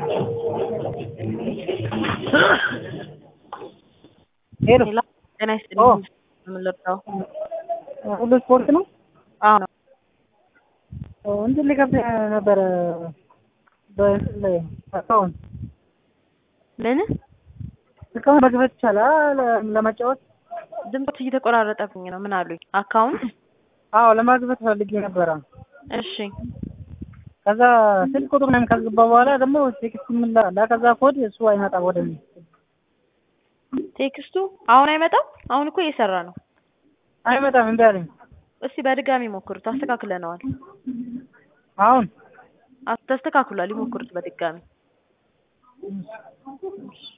ሄሎ ሄሎ ጤና ኦ ይስጥልኝ። ምን ልርዳው? ሁሉ ስፖርት ነው። አዎ ነው። ኦ፣ እንትን ሊከፍት ነበረ በእንትን ላይ አካውንት ምን እስካሁን መክፈት ይቻላል ለመጫወት? ድምፆች እየተቆራረጠብኝ ነው። ምን አሉኝ? አካውንት አዎ ለማግባት ፈልጌ ነበረ። እሺ ከዛ ስልክ ቁጥር ምናምን ካስገባ በኋላ ደግሞ ቴክስት ምን ላ ከዛ ኮድ እሱ አይመጣም ወደ እኔ። ቴክስቱ አሁን አይመጣም። አሁን እኮ እየሰራ ነው። አይመጣም እምቢ አለኝ። እስቲ በድጋሚ ሞክሩት። አስተካክለነዋል። አሁን አስ- ተስተካክሏል። ይሞክሩት በድጋሚ